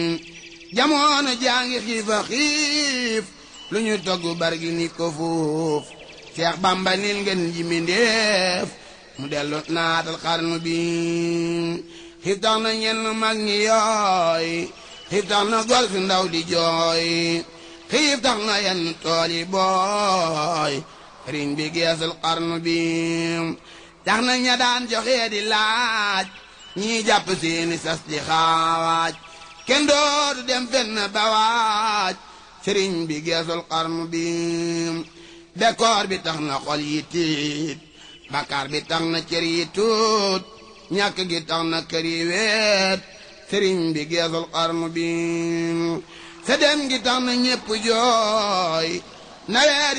jamono jàngi xiifa xiif lu ñu togg bargi ni ko fuuf Seex Bamba nin ngeen ji mindéef mu dellu naatal xarnu bi xiif tax na ñenn mag ñi yooy xiif tax na gol fi ndaw di jooy xiif tax na yenn tool yi booy sëriñ bi geesul xarnu bi tax na ña daan joxe di laaj ñii jàpp seeni sas di xawaaj kenn dootu dem fenn ba waaj sëriñ bi geesul xarnu bi bekkoor bi tax na xol yi tiit bakkaar bi tax na cër yi tuut ñàkk gi tax na kër yi weet sëriñ bi geesul xarnu bi sa dem gi tax na ñépp jooy nawet